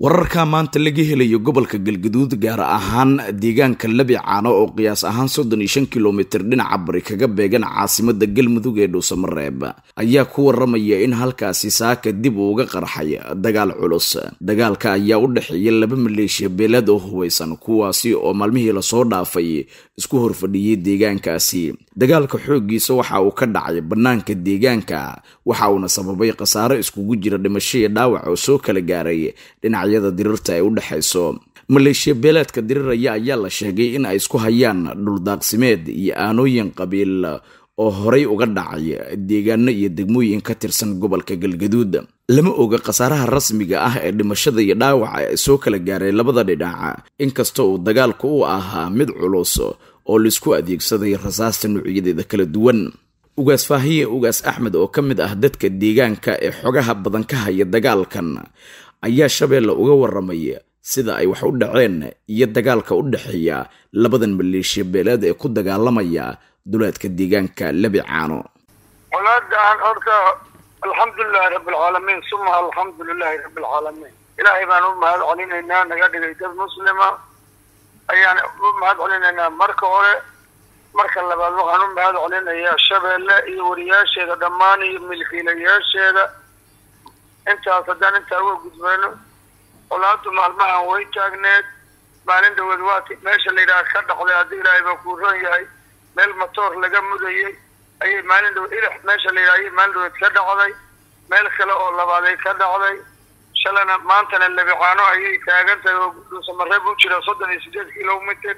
wararka maanta laga helayo gobolka galgaduud gaar ahaan deegaanka labi caano oo qiyaas ahaan soddon iyo shan kilomitir dhinaca bari kaga beegan caasimada galmudug ee dhuusamareeb ayaa ku waramaya in halkaasi saaka dib uuga qarxay dagaal culus dagaalka ayaa u dhexeeya laba maleeshiya beeleed oo hubaysan kuwaasi oo maalmihii lasoo dhaafay isku horfadhiyey deegaankaasi dagaalka xooggiisa waxa uu ka dhacay bannaanka deegaanka waxa uuna sababay khasaare iskugu jira dhimasho iyo dhaawac oo soo kala gaaray dhinacyada dirirta ay u dhexayso maleeshiya beeleedka diriraya ayaa la sheegay in ay isku hayaan dhuldaaqsimeed iyo aanooyin qabiil oo horay uga dhacay deegaano iyo degmooyin ka tirsan gobolka galgaduud lama oga khasaaraha rasmiga ah ee dhimashada iyo dhaawaca ee soo kala gaaray labada dhinac inkasta uu dagaalku u ahaa mid culus oo laisku adeegsaday rasaasta nuucyadeeda kala duwan ugaas faahiye ugaas axmed oo ka mid ah dadka deegaanka ee xogaha badan ka haya dagaalkan ayaa shabeelle uga waramay sida ay wax u dhaceen iyo dagaalka u dhexeeya labadan maleeshiya beeleed ee ku dagaalamaya duleedka deegaanka labi caano walaadan horta alxamdulilahi rabbilcaalamiin suma alxamdu lilahi rabbilcaalamiin ilaahay baan u mahad celinaynaa naga dhigay dad muslima ayaan u mahad celinaynaa marka hore marka labaad waxaan u mahad celinayaa shabeelle iyo wariyaasheeda dhammaan iyo milkiilayaasheeda intaas haddaan intaa uga gudbayno olaadu maalmahan way taagneed maalin dhaweed waati meesha la yidhaha ka dhacday haddii ilaahay baa kuu ron yahay meel matoor laga mudayay ayay maalin dhaweed ilix meesha la yidhaha ayay maalin dhaweed ka dhacday meel kale oo labaaday ka dhacday shalana maantana labicaano ayay taagan tahay oo dhuusamareeb u jira soddon iyo sideed kilomitr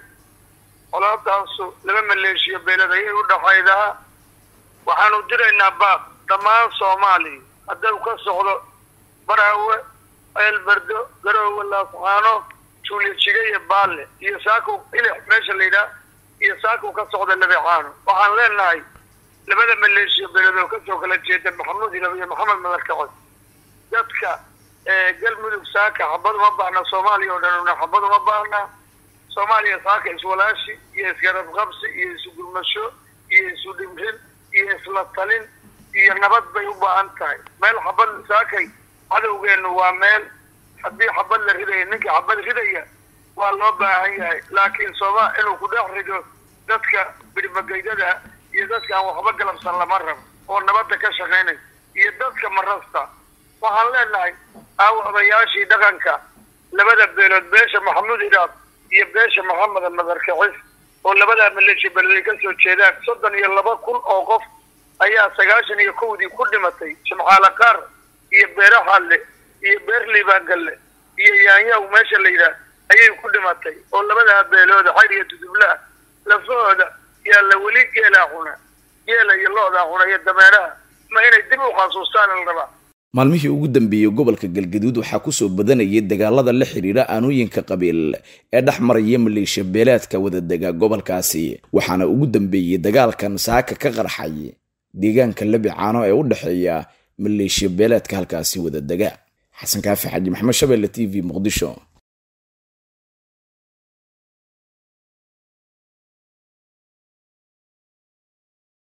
olaadaasu laba maleeshiya beeled ayay u dhaxaydaa waxaanu diraynaa baab dhammaan soomaaliya haddau ka socdo baraawe eelberdo garoowe laascaano juulijiga iyo baalle iyo saakow ilix meesha la yidhaha iyo saakow ka socda labicaano waxaan leenahay labada maleeshiya beeled oo kasoo kala jeeda maxamuud ilab iyo maxamed madarkacod dadka galmudug saaka xabad uma baahna soomaaliya oo dhan una xabad uma baahna soomaaliya saaka iswalaashi iyo isgarabqabsi iyo isugurmasho iyo isu dhimrin iyo isla talin iyo nabad bay u baahan tahay meel xabad saakay cadowgeenu waa meel haddii xabad la ridaya ninkii xabad ridaya waa loo baahan yahay laakiin sooma inuu ku dhex rido dadka birmagaydada iyo dadka aan waxba galabsan lama rabo oo nabadda ka shaqaynay iyo dadka marasta waxaan leenahay aawo odayaashii dhaqanka labada beelood beesha maxamuud iraab iyo beesha maxamed madarkacis oo labadaa maleeshiya beeled ay ka soo jeedaan soddon iyo laba kun oo qof ayaa sagaashan iyo kowdii ku dhimatay jimcaale qaar iyo beere halle iyo beer liibaangalle iyo yaanyaw meesha la yidhaah ayay ku dhimatay oo labadaa beelooda xayr iyo dudublaha lafahooda yaa la weli geelaa cuna geela iyo lo-daa cuna iyo dameeraha ma inay dib u xasuustaan la rabaa maalmihii ugu dambeeyey gobolka galgaduud waxaa kusoo badanayay dagaalada la xidhiidha aanooyinka qabiil ee dhex maraya maleeshiya beeleedka wadadega gobolkaasi waxaana ugu dambeeyey dagaalkan saaka ka qarxay deegaanka labi caano ee u dhexeeya maleeshiya beeleedka halkaasi wadadega xasan kaafi xaji maxamed shabeelle t v muqdisho